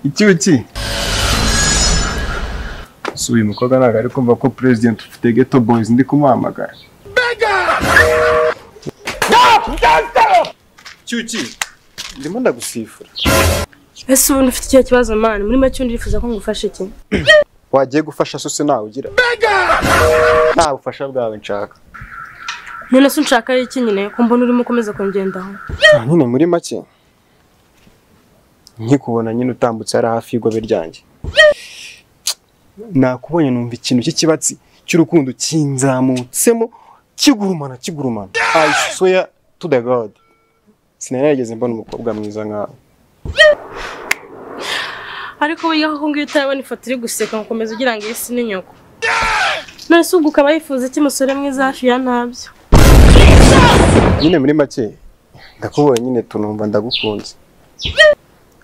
iki iki si uyu mukobwa ntabwo ari kumva ko perezidenti ufite geto boyizi ndi kumuhamagara cyuki ndimo ndagusifura ese ubuntu ufite ikihe kibazo mani muri make ndifuza ko ngufasha iki wagiye gufasha se nawe ugira nta bufasha bwawe nshaka none se unshaka iki nyine ko mbona urimo ukomeza kungendaho Ah, nyine muri make nkikubona nyine utambutse hari hafi y'igobe ryanjye nakubonye numva ikintu cy'ikibatsi cy'urukundo kinzamutsemo kigurumana kigurumana I swear to the god sinari narigeze mbona umukobwa mwiza nkawe ariko burya koko ngiyo utarabona ifoto iri guseka ngo ukomeze ugira ngo iyi si ni nyoko none se ubwo ukaba yifuza iki musore mwiza hafi ya ntabyo nyine muri make ndakubonye nyine tunumva ndagukunze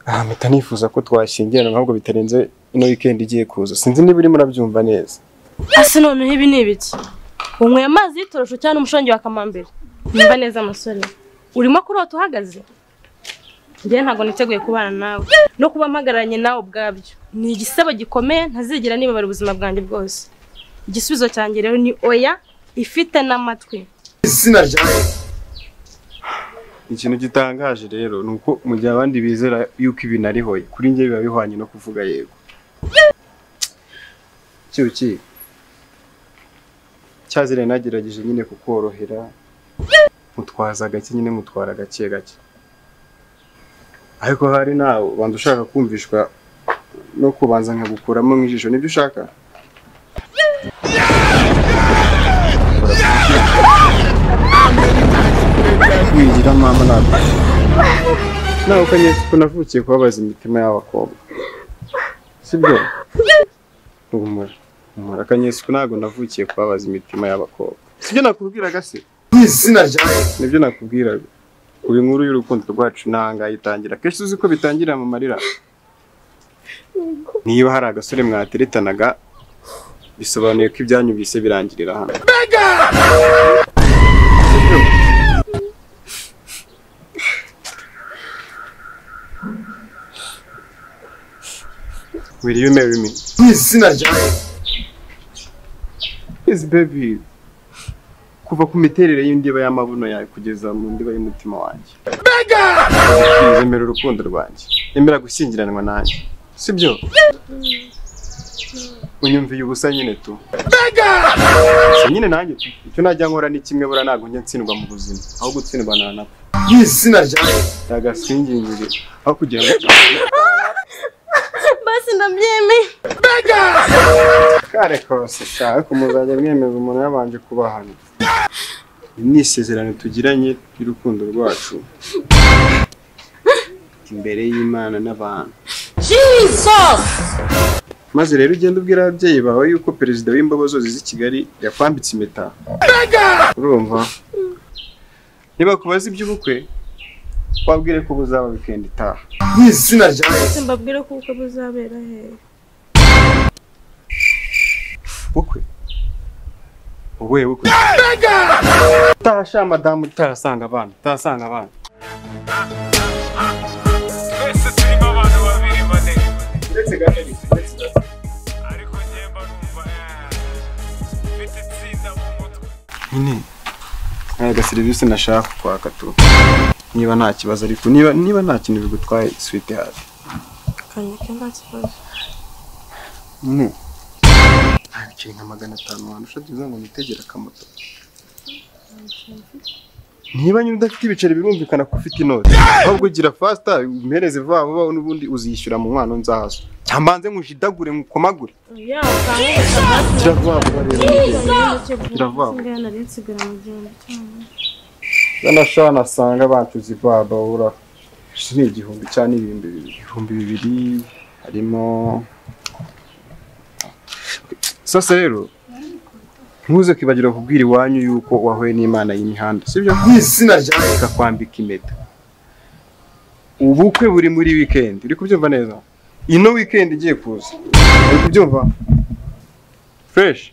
aha mpita nifuza ko twashyingirana ahubwo bitarenze ino weekend igiye kuza sinzi niba urimo urabyumva neza ese noneho ibi ni ibiki unyweye amazi y'itorosho cyangwa n'umushongi wa kamambiri nimba neza musore urimo kurota uhagaze njyewe ntabwo niteguye kubana nawe no kuba mpagararanye nawe ubwabyo ni igisebo gikomeye ntazigera nibabara ubuzima bwanjye bwose igisubizo cyanjye rero ni oya ifite n'amatwi izina ryawe ikintu gitangaje rero ni uko mu gihe abandi bizera yuko ibi narihoye kuri njye biba bihwanye no kuvuga yego cyuki cyazire nagerageje nyine kukorohera mutwaza gake nyine mutwara gake gake ariko hari nawe bantu ushaka kumvishwa no kubanza nkagukuramo mu ijisho nibyo ushaka wigira mama ntabwo nawe uko nyine ko navukiye kubabaza imitima y'abakobwa sibyo humura humura akanyesiko ntabwo navukiye kubabaza imitima y'abakobwa sibyo nakubwiraga se mu izina ryawe nibyo nakubwiraga ubu inkuru y'urukundo rwacu nanga itangira kenshi uzi ko bitangirira mu marira niba hari agasore mwateretanaga bisobanuye ko ibyanyu bise birangirira hano Will you marry me? Izina ryawe. Yes baby. Kuva ku miterere y'indiba y'amabuno yawe kugeza mu ndiba y'umutima wanjye. Mega! Zemera urukundo rwanjye. Emera gushyingiranwa nanjye. Sibyo? Unyumviye ubusa nyine tu. Mega! Si nyine nanjye tu. Icyo najya nkora ni kimwe bura ntabwo njya ntsindwa mu buzima. Aho gutsindwa na napfa. Izina ryawe. Yagasingingire. Aho kugira ngo basi ndabyemeye kare kose sha ariko muzajya mwemeza umuntu yabanje kubahana Iri ni isezerano tugiranye ry'urukundo rwacu imbere y'imana n'abantu maze rero ugende ubwira ababyeyi bawe yuko perezida w'imbobo zose z'i kigali yakwambitse impeta urumva niba kubaza iby'ubukwe wabwire ko buzaba wikendi itaha mu izina ryawe ese mbabwire ko ubukwe buzabera hehe bukwe ubuhe bukwe utasha madamu utarasanga abana utarasanga abana twese turimo abantu babiri bane uretse gatari ariko njye mba numva eh, mfite itsinda mu mutwe nyine hari aga serivisi nashaka kwaka tu niba nta kibazo ariko niba niba nta kintu bigutwaye switi hafi kanyike nta kibazo nyine ntabikiri nka magana atanu wantu ushatse uza ngo nitegere akamoto niba nyine udafite ibiceri birumvikana ko ufite inoti ahubwo gira fasita umpereze vuba vuba n'ubundi uzishyura mu nkwano nzazo cyangwa mbanze nkushidagure nkukomagure yawe ukangurira gira vuba vuba rero mugenzi. Iravuga. nari nsigara mu gihumbi cyane yanashana asanga bacuze ibababura ni igihumbi cyangwa n'ibihumbi bibiri ibihumbi bibiri harimo sasa rero ntuze kwibagirwa kubwira iwanyu yuko wahuye n'imana y'imihanda sibyo izina ryawe ikakwambika impeta ubukwe buri muri wikendi uri kubyumva neza ino wikendi igiye kuza uri kubyumva fureshi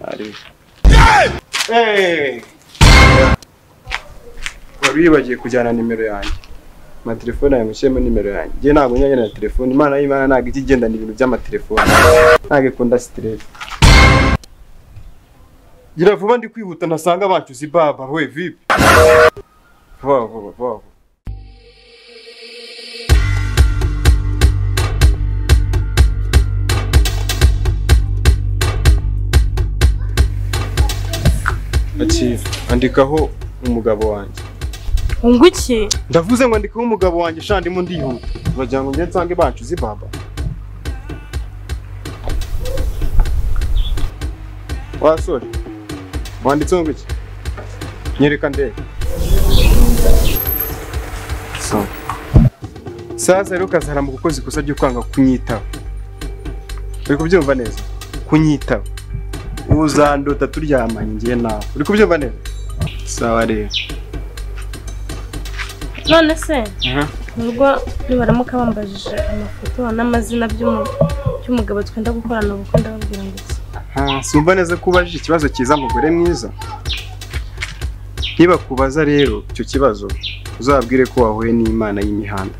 ari Hey! wari wibagiwe kujyana nimero yanjye amatelefone yawe mushyiremo nimero yanjye njye ntabwo njya ngenera telefone imana y'imana ntabwo ijya igendana ibintu by'amatelefone ntabwo ikunda siteresi gira vuba ndi kwihuta ntasanga bacyuza ibaba we vipi vuba vuba vuba vuba Akira, andikaho umugabo wanjye Unguki ndavuze ngo andikaho umugabo wanjye sha ndimo ndihuta bagira ngo njye nsange bacuze ibaba wasore wanditseho ngo iki nyereka ndebe So. sasa rero ukazahara mu gukoza ikosa ryo kwanga kunyitaho uri kubyumva neza kunyitaho uzandota turyamanye njye nawe uri kubyumva neza sawa rero none se Mhm. mu rugo nibaramuka bambajije amafoto n'amazina by'umu- by'umugabo twenda gukorana ubukwe ndababwira ngo iki Ah, Simba neza ko ubajije ikibazo cyiza mugore mwiza. Nibakubaza rero icyo kibazo uzabwire ko wahuye n'Imana y'imihanda.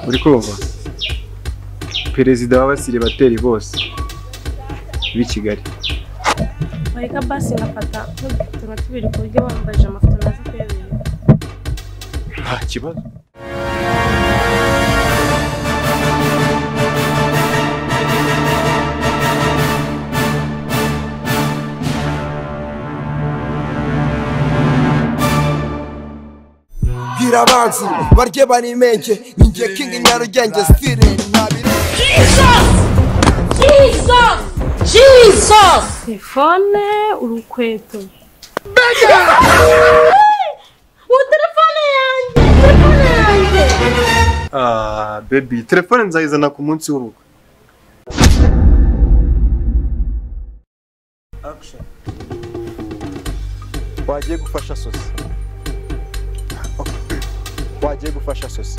Uri kumva? Perezida w'abasiri bateri bose b'i Kigali. wareka basi ngafata nk'udufotora tubiri ku buryo bambajije amafoto naza kuyabera Nta kibazo. bwira abanzi barye banimenke ninjye kingi nyarugenge stile nabire telefone urukweto ubu telefone yanjye telefone yanjye Ah, baby, telefone nzayizana ku munsi w'urugo. Action. Wagiye gufasha sosi. Okay. Wagiye gufasha sosi.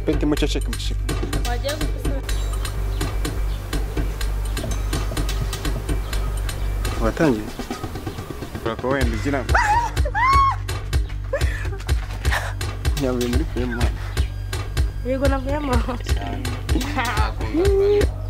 Pete muceceke muceceke. wagiye gukusanya Watangiye? Urako wenda ugira ngo. Nyabuye muri kuyemana. yego nabwo yamara